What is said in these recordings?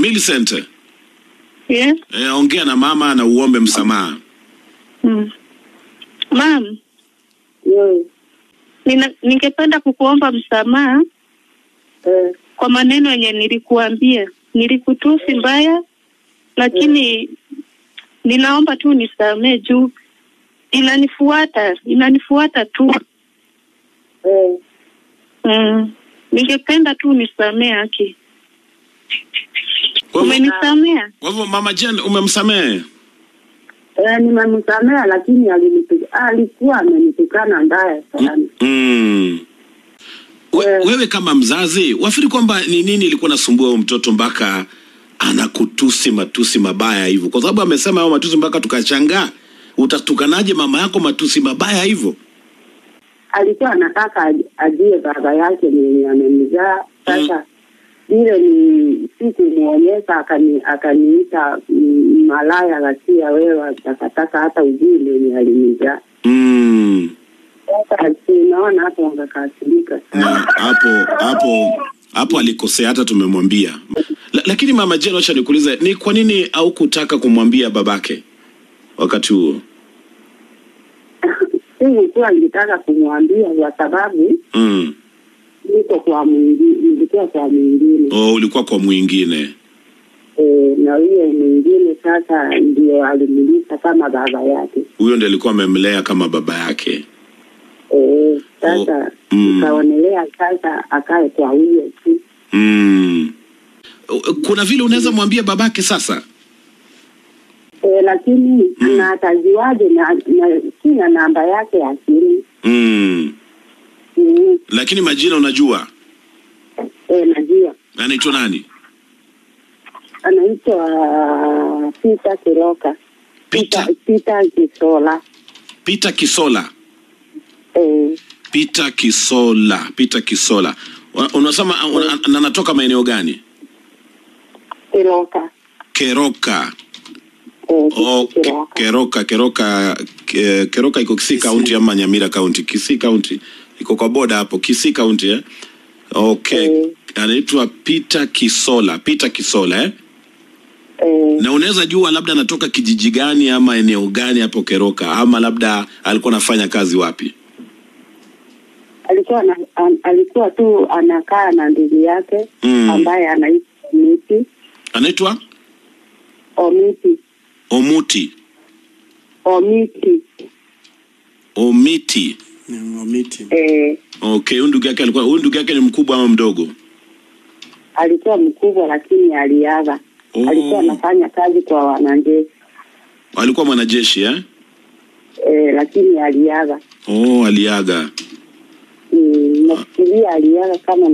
Millicent, Yes. eh, ongea na mama na uombe msamaha. Mm. Mam, Yes. nina, ningependa kukuomba msamaha Eh, kwa maneno yenye nilikuambia. Nilikutusi mbaya, lakini ninaomba tu nisamee juu inanifuata, inanifuata tu. eh, Mm. Ningependa tu nisamee haki. Kwa hivyo- Umenisamea? Kwa hivyo mama Jen umemsamehe? eh, nimemsamea lakini alinipi- alikuwa amenitukana mbaya sana. Mm. We, Eh. wewe kama mzazi wafikiri kwamba ni nini ilikuwa nasumbua huyo mtoto mpaka anakutusi matusi mabaya hivyo? Kwa sababu amesema hayo matusi mpaka tukashangaa, utatukanaje mama yako matusi mabaya hivyo? Alikuwa anataka aj- ajue baba yake mwenye amemzaa. Sasa vile ni sikumwonyesha, akani akaniita mm, malaya ghasia, wewe atakataka hata ujui mwenye alimzaa. Mm. Sasa sinaona hapo angekasirika Na sana. hapo hapo hapo alikosea, hata tumemwambia. La, lakini mama Jen, acha nikuulize, ni kwa nini haukutaka kumwambia babake wakati huo? Sikuwa nilitaka kumwambia kwa sababu Mm. niko kwa mwingine, nilikuwa kwa mwingine Oh, ulikuwa kwa mwingine. e, na huyo mwingine sasa ndio alimlisha kama baba yake Huyo ndiye alikuwa amemlea kama baba yake. e, sasa Oh, mm. nikaonelea sasa akae kwa huyo tu Mm. Kuna vile unaweza mwambia babake sasa? e, lakini Mm. na atajuaje na, na sina namba yake ya simu Mm. mm, Lakini majina unajua? e, najua Anaitwa nani? anaitwa Peter Kiroka Peter Peter Kisola Peter Kisola. e, Peter Kisola. Peter Kisola. Wa- Unasema una- na anatoka maeneo gani? Kiroka Keroka. e, Oh, ke, Kiroka Keroka, Keroka, ke, Keroka iko Kisii County ama Nyamira County? Kisii County. Iko kwa boda hapo, Kisii County eh? Okay. Mm. Anaitwa Peter Kisola. Peter Kisola eh? e, Na unaweza jua labda anatoka kijiji gani ama eneo gani hapo Keroka ama labda alikuwa anafanya kazi wapi? alikuwa na, an, alikuwa tu anakaa na ndugu yake Mm. ambaye anaitwa Omiti Anaitwa Omiti Omuti. Omiti Omiti. Omiti. eh, Okay, huyu ndugu yake alikuwa huyu ndugu yake ni mkubwa ama mdogo? alikuwa mkubwa lakini aliaga. Oh. Alikuwa anafanya kazi kwa wananjeshi Alikuwa mwanajeshi eh? eh, lakini aliaga. Oh, aliaga. Mm, nafikiria aliaga kama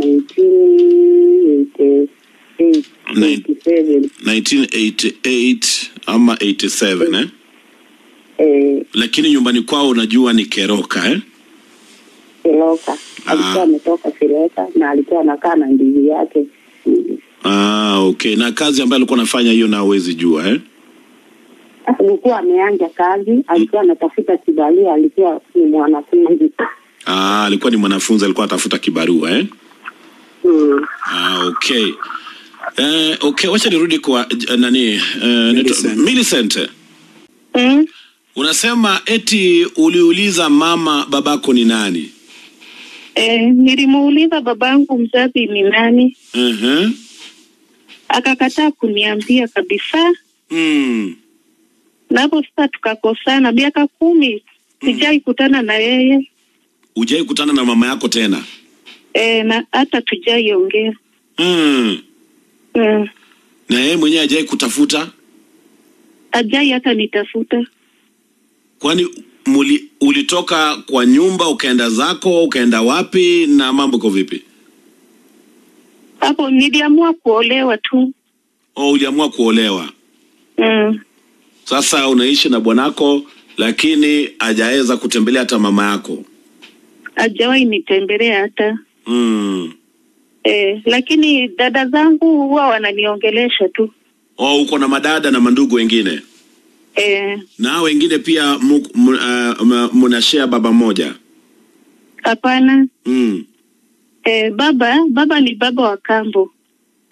1988 Nine- 87 1988 ama 87 eh? eh, Lakini nyumbani kwao unajua ni Keroka eh? Kiloka alikuwa Ah. ametoka Kiloka na alikuwa anakaa na ndugu yake Mm. Ah, okay. Na kazi ambayo alikuwa anafanya hiyo na huwezi jua eh? alikuwa ameanja kazi, alikuwa anatafuta kibarua, alikuwa ni mwanafunzi Ah, alikuwa ni mwanafunzi, alikuwa atafuta kibarua eh? mm. Ah, okay. Eh, okay, wacha nirudi kwa uh, nani eh, Millicent. naitwa- Millicent. Mm. Unasema eti uliuliza mama babako ni nani? Eh, nilimuuliza babangu mzazi ni nani, Mhm. akakataa kuniambia kabisa, Mm. na hapo sasa tukakosana miaka kumi. Sijai kutana na yeye Hujai kutana na mama yako tena? eh, na hata tujaiongea Mm. mm. Na yeye mwenyewe hajai kutafuta? Ajai hata nitafuta Kwani muli, ulitoka kwa nyumba ukaenda zako ukaenda wapi na mambo iko vipi? hapo. Niliamua kuolewa tu Oh, uliamua kuolewa. mm. Sasa unaishi na bwanako lakini hajaweza kutembelea hata mama yako. Ajawahi nitembelea hata Mm. eh, lakini dada zangu huwa wananiongelesha tu Oh, uko na madada na mandugu wengine eh, na hao wengine pia mu- mu- uh, m- mnashare baba moja hapana mm. eh, baba baba ni baba wa kambo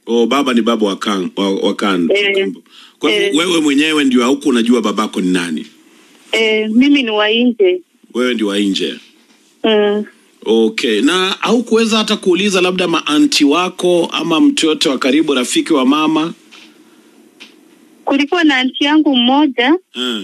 Oh, baba ni baba wa kan, wa, wa kan. Eh, Kwa hivyo eh. wewe mwenyewe ndio hauko unajua babako ni nani? Eh, mimi ni wa nje. Wewe ndio wa nje. Mm. Okay, na haukuweza hata kuuliza labda maanti wako ama mtu yote wa karibu, rafiki wa mama? Kulikuwa na anti yangu mmoja Eh.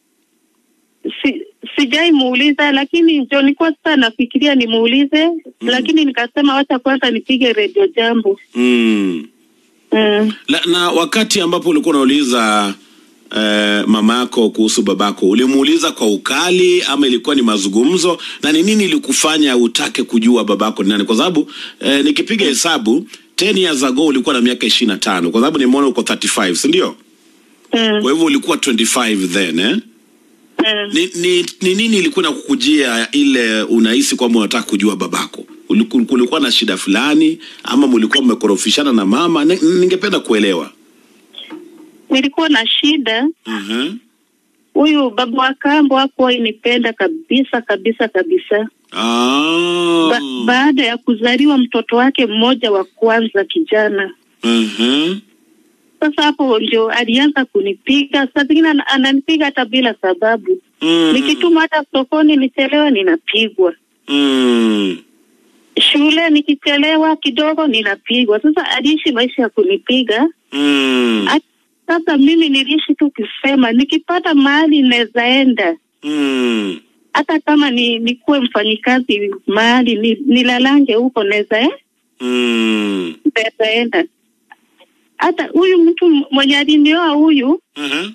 si, sijai muuliza, lakini ndio nilikuwa sasa nafikiria nimuulize mm. lakini nikasema wacha kwanza nipige redio jambo Mm. mm. La, na wakati ambapo ulikuwa unauliza eh, mama yako kuhusu babako ulimuuliza kwa ukali ama ilikuwa ni mazungumzo na ni nini ilikufanya utake kujua babako ni nani kwa sababu eh, nikipiga hesabu 10 years ago ulikuwa na miaka ishirini na tano kwa sababu nimeona uko 35 si ndio Mm. kwa hivyo ulikuwa 25 then eh? Mm. ni, ni, ni nini ilikuwa na kukujia ile unahisi kwamba unataka kujua babako Uliku- kulikuwa na shida fulani ama mlikuwa mmekorofishana na mama Ni- ningependa kuelewa nilikuwa na shida Mhm. huyu baba wa kambo hakuwa inipenda kabisa kabisa kabisa Ah. ba, baada ya kuzaliwa mtoto wake mmoja wa kwanza kijana Mhm. sasa hapo ndio alianza kunipiga saa zingine ana- ananipiga hata bila sababu Mm. nikituma hata sokoni nichelewe ninapigwa Mm. shule nikichelewa kidogo ninapigwa. Sasa aliishi maisha ya kunipiga. Mm. At- Sasa mimi niliishi tu kusema nikipata mahali naweza enda, Mm. hata kama ni nikuwe mfanyikazi mahali ni, nilalange huko naweza eh, Mm. naweza enda. Hata huyu mtu mwenye alinioa huyu Mhm.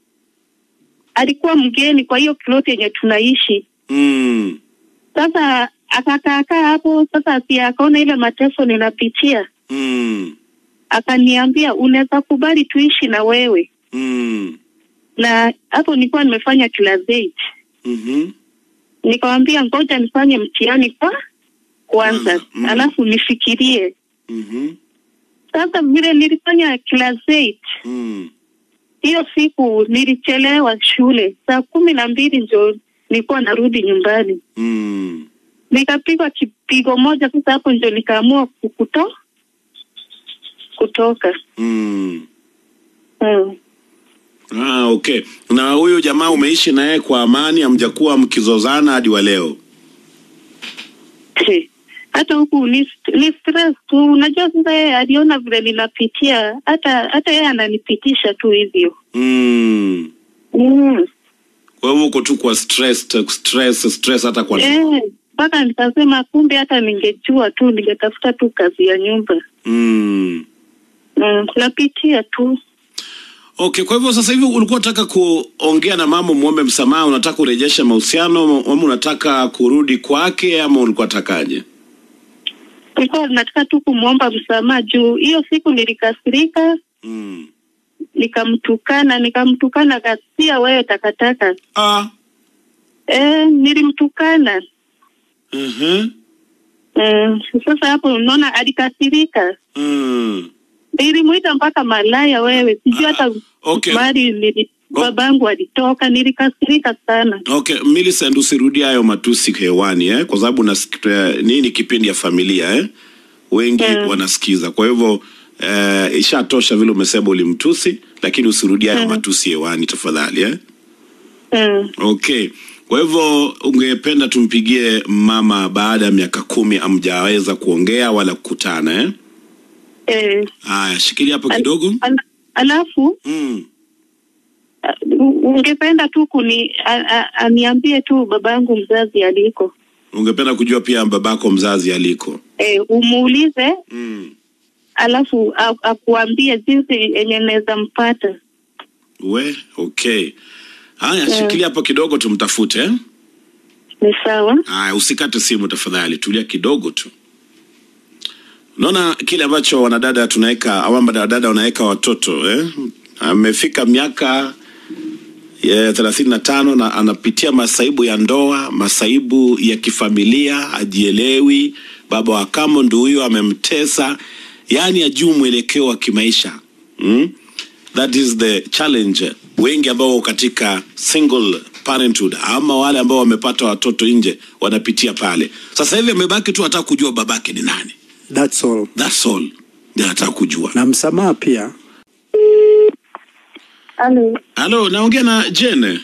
alikuwa mgeni kwa hiyo ploti yenye tunaishi. Mm. Sasa akakaakaa hapo, sasa si akaona ile mateso ninapitia Mm. akaniambia unaweza kubali tuishi na wewe Mm. na hapo nilikuwa nimefanya class eight Mhm. nikamwambia ngoja nifanye mtihani kwa kwanza Kwanza, mm. alafu nifikirie Mhm. sasa vile nilifanya class eight Mm. hiyo siku nilichelewa shule saa kumi na mbili ndio nilikuwa narudi nyumbani Mm. nikapigwa kipigo moja sasa hapo ndio nikaamua kukuto kutoka Mm. mm. Ah, okay. Na huyu jamaa umeishi naye kwa amani, hamjakuwa mkizozana hadi wa leo? He, hata huku ni, st- ni stress tu. Unajua sasa yeye aliona vile ninapitia, hata hata yeye ananipitisha tu hivyo Mm. mm. Kwa hivyo uko tu kwa stress, stress, stress hata kwa Eh, mpaka nikasema kumbe hata ningejua tu ningetafuta tu kazi ya nyumba mm. mm. napitia tu Okay, kwa hivyo sasa hivi ulikuwa unataka kuongea na mama muombe msamaha, unataka kurejesha mahusiano ama unataka kurudi kwake ama ulikuwa takaje? nilikuwa nataka tu kumwomba msamaha juu hiyo siku nilikasirika Mm. nikamtukana nikamtukana kasia wewe takataka Ah. eh, nilimtukana Mhm. mm. sasa hapo unaona alikasirika Mm. Nilimuita mpaka malaya wewe, sijui hata okay. mahali nili babangu alitoka, nilikasirika sana. Okay, Millicent usirudie hayo matusi hewani eh, kwa sababu nasikia nini kipindi ya familia eh? Wengi Mm. wanasikiza. Kwa hivyo eh, ishatosha vile umesema ulimtusi, lakini usirudie hayo Mm. matusi hewani tafadhali eh? Mm. Okay. Kwa hivyo ungependa tumpigie mama baada ya miaka kumi amjaweza kuongea wala kukutana eh? Eh, Haya, shikilia hapo al- kidogo. al- alafu Mm. uh, ungependa tu kuni a- a- aniambie tu babangu mzazi aliko, Ungependa kujua pia babako mzazi aliko. eh, umuulize Mm. alafu a- akuambie jinsi yenye naweza mpata. We, okay. Haya, Mm. shikilia hapo kidogo tumtafute eh? Ni sawa? Haya, usikate simu tafadhali, tulia kidogo tu. Unaona kile ambacho wanadada tunaweka au wanadada wanaweka watoto eh? Amefika miaka ya thelathini na tano na anapitia masaibu ya ndoa, masaibu ya kifamilia, hajielewi. Baba wa kambo ndio huyo amemtesa, yaani ajuu mwelekeo wa kimaisha mm? That is the challenge. Wengi ambao wako katika single parenthood ama wale ambao wamepata watoto nje wanapitia pale. Sasa hivi amebaki tu, hataka kujua babake ni nani. That's all. That's all. nataka kujua. na msamaha pia. Halo. Halo, naongea na Jane.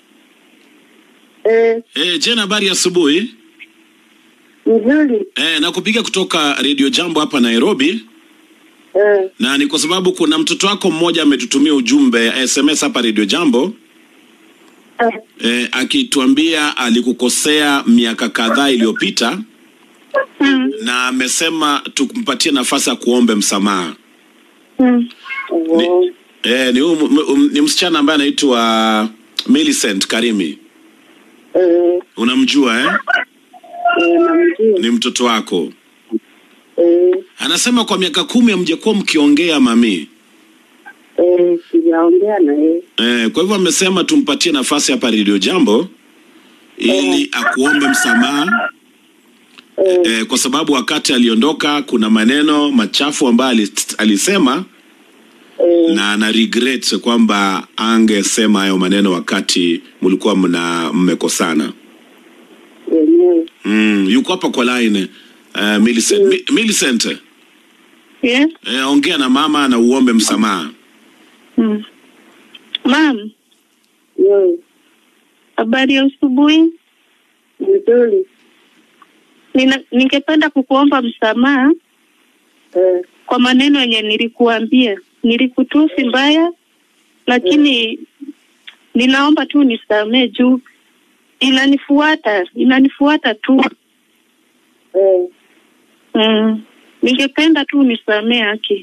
Eh, Eh, Jane, habari ya asubuhi. nzuri. Eh, nakupiga kutoka Radio Jambo hapa Nairobi, Eh, na ni kwa sababu kuna mtoto wako mmoja ametutumia ujumbe SMS hapa Radio Jambo eh, eh, akituambia alikukosea miaka kadhaa iliyopita Mm. na amesema tukumpatie nafasi ya kuombe msamaha. Mm. oh, Eh, ni, um, um, ni msichana ambaye anaitwa Millicent Karimi. eh, Unamjua eh? eh, namjua. Ni mtoto wako. Eh, Anasema kwa miaka kumi hamjakuwa mkiongea mami. eh, sijaongea na yeye. Eh, kwa hivyo amesema tumpatie nafasi hapa Radio Jambo ili akuombe msamaha Eh, eh, kwa sababu wakati aliondoka kuna maneno machafu ambayo alis- alisema eh, na ana regret kwamba angesema hayo maneno wakati mlikuwa mna mmekosana. wenyewe. Mm, yuko hapa kwa line uh, Millicent. Mi, Millicent, Yes. eh, ongea na mama na uombe msamaha. Mm. Mam, Yeye, habari ya asubuhi. nzuri. Nina, ningependa kukuomba msamaha Eh, kwa maneno yenye nilikuambia. Nilikutusi mbaya, lakini ninaomba tu nisamee juu inanifuata, inanifuata tu. eh, Mm. Ningependa tu nisamee haki.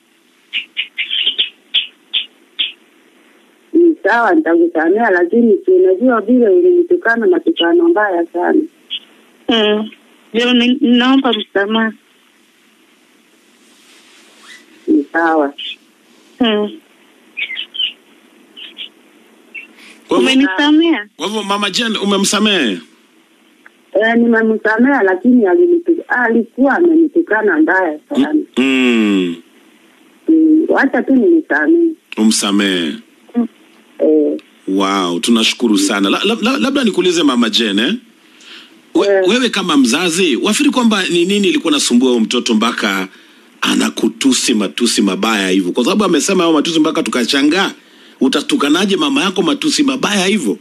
ni sawa, nitakusamea, lakini si unajua vile ulinitukana matukano mbaya sana. Mm. Ndio ni- ninaomba msamaha. Ni sawa. Mm. Kwa hivyo- Umenisamea? kwa hivyo mama Jen umemsamehe? Eh, nimemsamea, lakini alinitu- alikuwa amenitukana mbaya sana. Mm, Mm, Wacha tu nimsamee. umsamehe. Eh, Wow, tunashukuru sana. La, la, la, labda nikuulize mama Jen eh? We, Eh. wewe kama mzazi wafikiri kwamba ni nini ilikuwa nasumbua huyo mtoto mpaka anakutusi matusi mabaya hivyo? Kwa sababu amesema hayo matusi mpaka tukashangaa, utatukanaje mama yako matusi mabaya hivyo?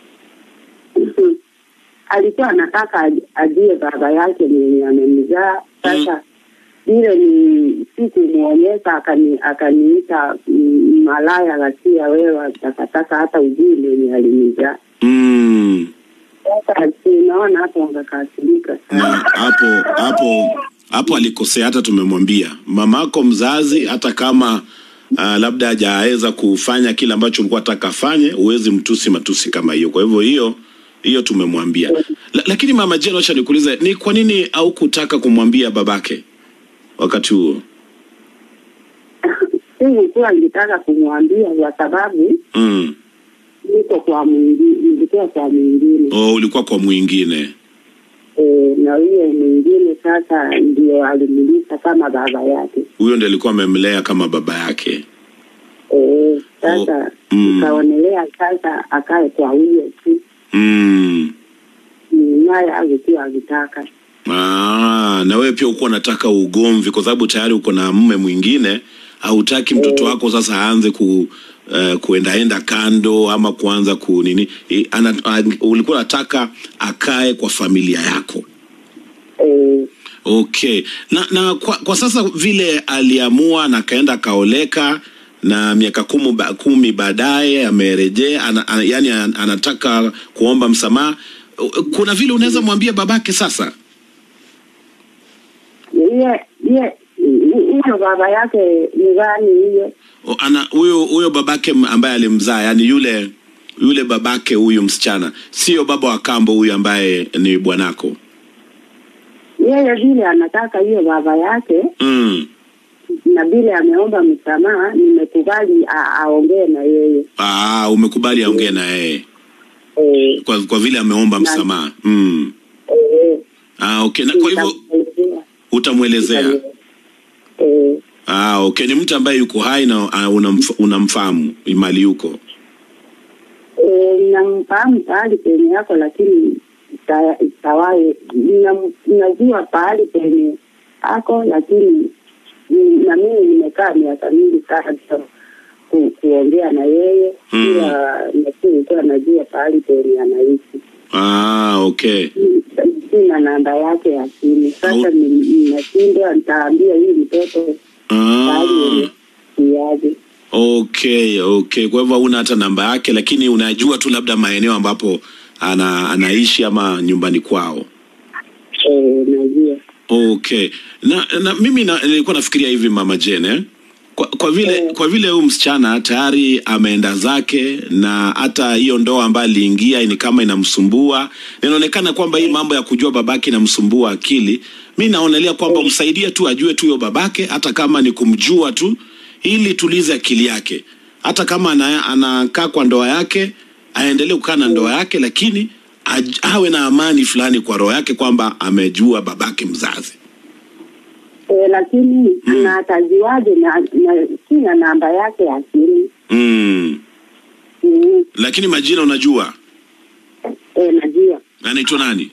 alikuwa anataka aj- ajue baba yake mwenye amemzaa. Sasa vile ni sikumwonyesha, akani akaniita mm, malaya ghasia, wewe takataka, hata ujui mwenye alinizaa. Mm. Sasa sinaona hapo angekasirika na sana. hapo hapo hapo alikosea. Hata tumemwambia mamako mzazi, hata kama uh, labda hajaweza kufanya kile ambacho ulikuwa nataka afanye, huwezi mtusi matusi kama hiyo. Kwa hivyo hiyo hiyo tumemwambia. La, lakini mama Jane, acha nikuulize, ni kwa nini au kutaka kumwambia babake wakati huo? Sikukuwa nilitaka kumwambia kwa sababu Mm. niko kwa mwingine, nilikuwa kwa mwingine Oh, ulikuwa kwa mwingine. e, na huyo mwingine sasa ndio alimlisha kama baba yake. Huyo ndiye alikuwa amemlea kama baba yake. Eh, sasa Oh, mm. nikaonelea sasa akae kwa huyo tu Mm. Mm, naye alikuwa akitaka Ah, na wewe pia uko unataka ugomvi kwa sababu tayari uko na mume mwingine, hautaki mtoto wako sasa aanze ku uh, kuendaenda kando ama kuanza ku nini I, ana, an, ulikuwa unataka akae kwa familia yako. eh, Okay. Na, na kwa, kwa sasa vile aliamua na akaenda akaoleka na miaka kumi, ba, kumi baadaye amerejea ana, ana, yani an- anataka kuomba msamaha. Kuna vile unaweza mwambia babake sasa iye iye huyo baba yake ni gani hiyo? O, ana huyo huyo babake m- ambaye alimzaa yani yule yule babake huyu msichana sio baba wa kambo huyu ambaye ni bwanako Yeye vile anataka hiyo baba yake mm. na vile ameomba msamaha, nimekubali a- aongee na yeye Aa, umekubali aongee na yeye eh, kwa, kwa vile ameomba msamaha mm. eh, ah, okay. na kwa hivyo nitamwelezea. utamwelezea eh, ah, okay. ni mtu ambaye yuko hai na uh, unamf, unamfahamu mali yuko eh, namfahamu pahali penye yako, lakini ita- itawaye nam- najua pahali penye ako, lakini ni- na mimi nimekaa miaka mingi sana bila ku, kuongea na yeye Mm. pia nafikiri kuwa najua pahali penye anaishi Ah, okay. sina namba yake ya simu sasa Au- ni- ninashindwa nitaambia hii mtoto pahali Ah, yenye siaje okay, okay. Kwa hivyo una hata namba yake, lakini unajua tu labda maeneo ambapo ana, anaishi ama nyumbani kwao. eh, najua Okay. Na, na mimi na, nilikuwa nafikiria hivi mama Jane eh? Kwa, kwa vile Eh. kwa vile huyu msichana tayari ameenda zake na hata hiyo ndoa ambayo aliingia ni kama inamsumbua, inaonekana kwamba hii mambo ya kujua babake inamsumbua akili. Mi naonelea kwamba msaidie tu ajue tu huyo babake, hata kama ni kumjua tu, ili tulize akili yake. Hata kama ana, anakaa kwa ndoa yake, aendelee kukaa na ndoa yake, lakini aj, awe na amani fulani kwa roho yake kwamba amejua babake mzazi. eh, lakini Mm. na atajuaje na, na sina namba yake ya simu Mm. mm, Lakini majina unajua eh, najua anaitwa nani?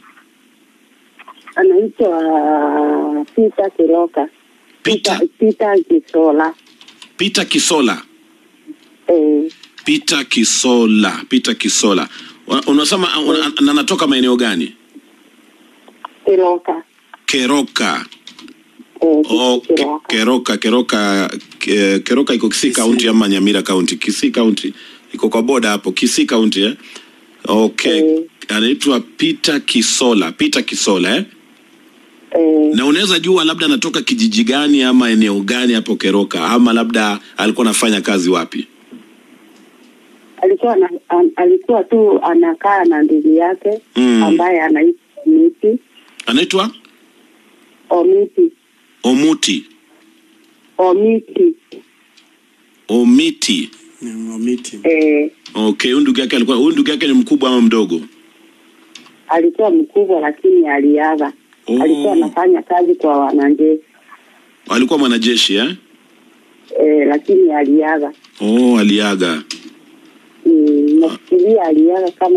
anaitwa Peter Kiroka Peter Peter Kisola Peter Kisola. eh, Peter Kisola. Peter Kisola. Wa- Unasema una- na anatoka maeneo gani? Kiroka Keroka. eh, Oh, ke, Kiroka Keroka, Keroka, ke, Keroka iko Kisii County ama Nyamira County? Kisii County. Iko kwa boda hapo, Kisii County eh? Okay. Eh. Anaitwa Peter Kisola. Peter Kisola eh? eh, Na unaweza jua labda anatoka kijiji gani ama eneo gani hapo Keroka ama labda alikuwa anafanya kazi wapi? alikuwa na, an, alikuwa tu anakaa na ndugu yake Mm. ambaye anaitwa Omiti Anaitwa Omiti Omuti. Omiti Omiti. Ni Omiti. eh, Okay, huyu ndugu yake alikuwa huyu ndugu yake ni mkubwa ama mdogo? alikuwa mkubwa lakini aliaga Oh. alikuwa anafanya kazi kwa wanajeshi Alikuwa mwanajeshi eh? eh, lakini aliaga Oh, aliaga. mm, nafikiria aliaga kama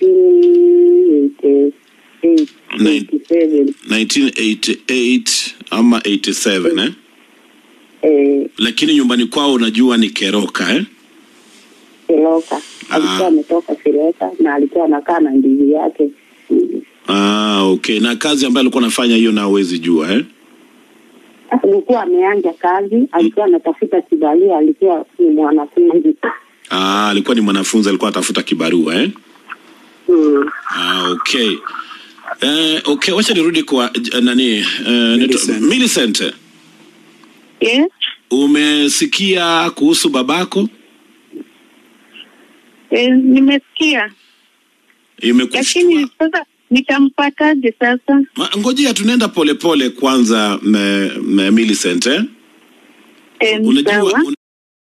1987 1988 ama 87 eh? eh, Lakini nyumbani kwao unajua ni Keroka eh? Kiloka alikuwa Ah. ametoka Kiloka na alikuwa anakaa na ndugu yake Mm. Ah, okay. Na kazi ambayo alikuwa anafanya hiyo na huwezi jua eh? alikuwa ameanja kazi, alikuwa anatafuta kibarua, alikuwa ni mwanafunzi Ah, alikuwa ni mwanafunzi, alikuwa atafuta kibarua eh? mm. Ah, okay. Eh, okay, wacha nirudi kwa eh, nani eh, Millicent. nito- Millicent. Yes. Umesikia kuhusu babako? Eh, nimesikia Imekushtua? lakini sasa nitampataje sasa? Ma- Ngojea tunaenda polepole kwanza me, me, Millicent eh? Eh, Unajua sawa. un...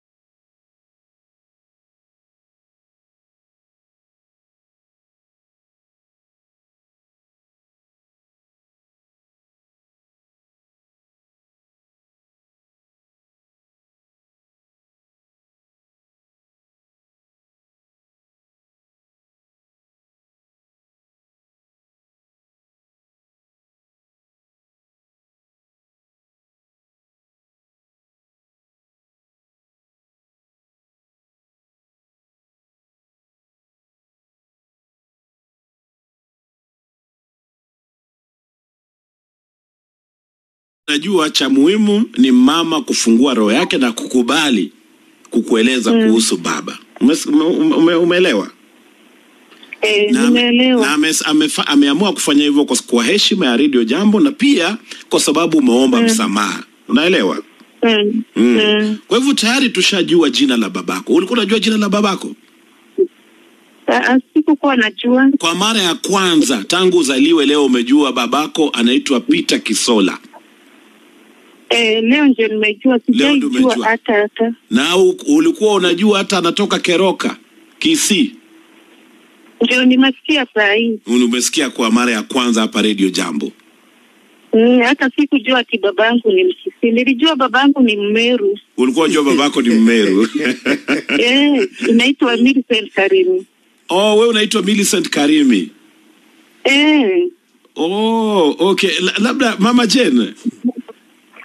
najua cha muhimu ni mama kufungua roho yake na kukubali kukueleza Mm. kuhusu baba. Umes- ume, ume, umeelewa? Eh, na, ame, na nimeelewa. ame, amefa, ameamua kufanya hivyo kwa, kwa heshima ya redio jambo na pia kwa sababu umeomba Mm. msamaha unaelewa Mm. mm. Mm. kwa hivyo tayari tushajua jina la babako ulikuwa unajua jina la babako Ah, Sikukuwa najua. kwa mara ya kwanza tangu uzaliwe leo umejua babako anaitwa Peter Kisola Eh, leo ndio nimejua, Leo ndio sijaijua umejua. hata hata. na u- ulikuwa unajua hata anatoka Keroka Kisii Ndio nimesikia saa hii. umesikia kwa mara ya kwanza hapa redio jambo Mm, hata sikujua ati babangu ni Mkisii. Nilijua babangu ni Mmeru. ulikuwa unajua babako ni Mmeru Eh, inaitwa Millicent Karimi. oh wewe unaitwa Millicent Karimi Eh, Oh, okay. La, labda Mama Jane,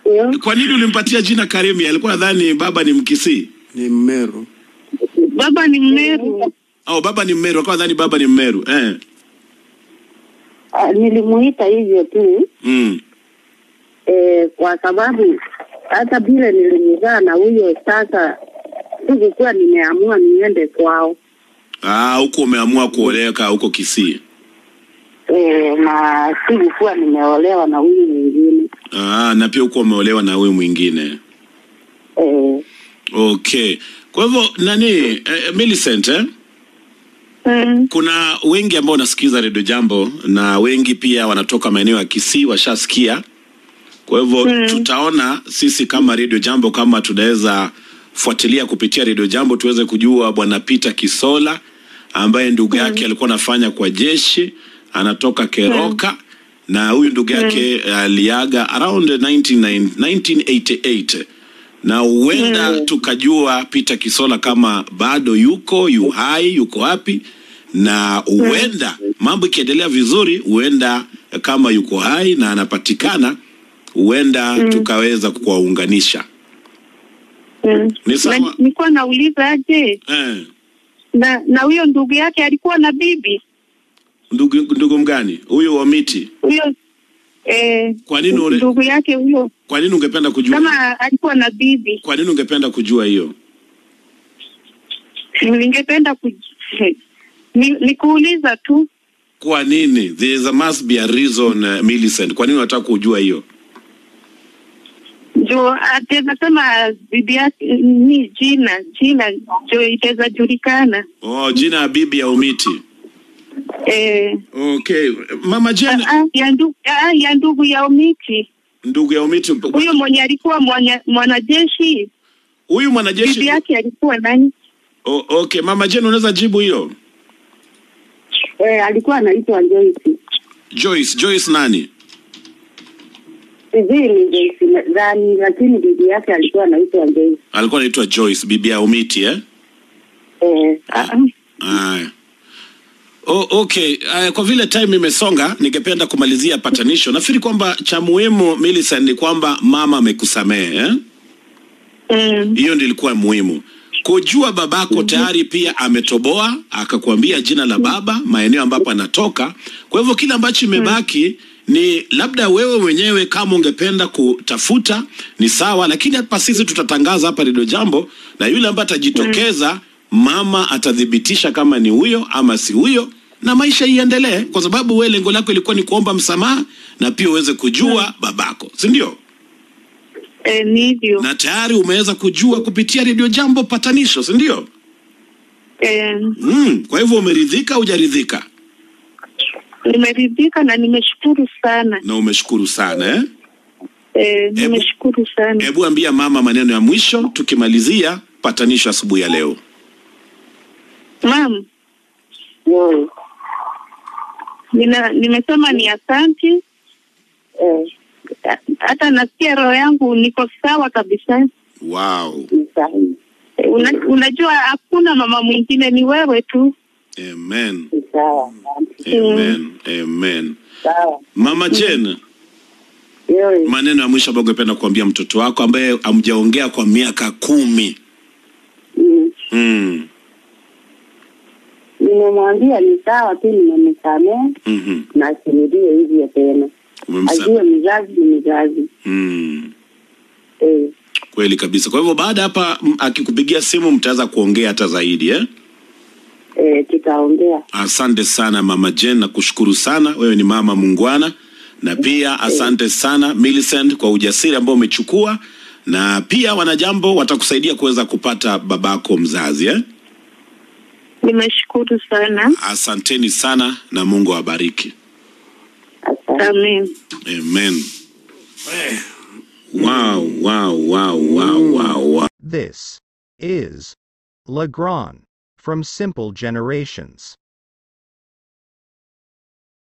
Eh, Kwa nini ulimpatia jina Karimi? Alikuwa nadhani baba ni Mkisii Ni Mmeru. Baba ni Mmeru. au baba ni Mmeru? Alikuwa nadhani baba ni Mmeru eh. ah, nilimuita hivyo tu Mm. eh, kwa sababu hata vile nilimzaa na huyo sasa, sikukuwa nimeamua niende kwao Ah, huko umeamua kuoleka huko Kisii. eh, na sikukuwa nimeolewa na huyu mwingine Ah, na pia huko umeolewa na huyu mwingine. eh, Okay. Kwa hivyo nani eh, Millicent eh? Mm. Kuna wengi ambao wanasikiza redio Jambo na wengi pia wanatoka maeneo ya Kisii washasikia. Kwa hivyo Mm. tutaona sisi kama redio Jambo kama tunaweza fuatilia kupitia redio Jambo tuweze kujua bwana Peter Kisola ambaye ndugu yake alikuwa anafanya kwa jeshi, anatoka Keroka na huyu ndugu yake aliaga around 19, 1988 na huenda tukajua Peter Kisola kama bado yuko yu hai, yuko wapi, na huenda mambo ikiendelea vizuri, huenda kama yuko hai na anapatikana, huenda tukaweza kuwaunganisha. Mm. Ni sawa. Na- Nilikuwa nauliza aje Eh, na na huyo ndugu yake alikuwa na bibi ndugu ndugu mgani huyu wa miti? huyo eh, Kwa nini ule- ndugu yake huyo Kwa nini ungependa kujua? kama alikuwa na bibi, Kwa nini ungependa kujua hiyo? ningependa ku ni, ni kuuliza tu Kwa nini? There is a must be a reason, uh, Millicent. Kwa nini unataka kujua hiyo? jo ataweza sema bibi yake ni jina jina jo itaweza julikana Oh, jina ya bibi ya Umiti. eh, Okay, Mama Jane, ah, ya ndugu ah, ya ndugu ya Omiti ndugu ya Umiti, huyo mwenye alikuwa mwana- mwanajeshi huyu bibi mwanajeshi. yake alikuwa nani? Oh, okay, Mama Jane, unaweza jibu hiyo? eh, alikuwa anaitwa Joyce, Joyce, Joyce nani? sijui ni Joyce gani, lakini bibi yake alikuwa anaitwa Joyce Alikuwa anaitwa Joyce, bibi ya Umiti eh? eh, Ah, Aya. Oh, okay. Uh, kwa vile time imesonga, ningependa kumalizia patanisho. Nafikiri kwamba cha muhimu Millicent ni kwamba mama amekusamehe eh? mm, Hiyo ndio ilikuwa muhimu. Kujua babako tayari pia ametoboa akakwambia jina la baba, maeneo ambapo anatoka. Kwa hivyo kile ambacho imebaki ni labda wewe mwenyewe kama ungependa kutafuta ni sawa, lakini hapa sisi tutatangaza hapa Radio Jambo, na yule ambaye atajitokeza, mama atathibitisha kama ni huyo ama si huyo, na maisha iendelee, kwa sababu wewe lengo lako ilikuwa ni kuomba msamaha na pia uweze kujua babako, si ndio? eh, ni hivyo na tayari umeweza kujua kupitia redio jambo patanisho si ndio eh, mm, kwa hivyo umeridhika hujaridhika nimeridhika na nimeshukuru sana na umeshukuru sana eh? eh, nimeshukuru sana hebu ambia mama maneno ya mwisho tukimalizia patanisho asubuhi ya leo mam Joyce nina, nimesema ni asanti eh, hata nasikia roho yangu niko sawa kabisa wow ni sahihi, Eh, Una, unajua hakuna mama mwingine ni wewe tu amen ni sawa, asante. amen amen sawa mama jen Joyce. maneno ya mwisho ambayo ungependa kuambia mtoto wako ambaye hamjaongea kwa miaka kumi Mm. mm. Nimemwambia ni sawa tu, nimemsamehe mm-hmm. na asirudie hivyo tena, Umemsa- ajue mzazi ni mzazi mm. eh. kweli kabisa kwa hivyo baada ya hapa m- akikupigia simu mtaweza kuongea hata zaidi eh? Eh, tutaongea Asante sana mama Jen, na kushukuru sana. Wewe ni mama mungwana, na pia asante sana Millicent kwa ujasiri ambao umechukua, na pia wanajambo watakusaidia kuweza kupata babako mzazi eh? nimeshukuru sana Asanteni sana na Mungu awabariki. asante. amen Amen. Wow, wow, wow, wow, wow, wow. This is Legrand from Simple Generations.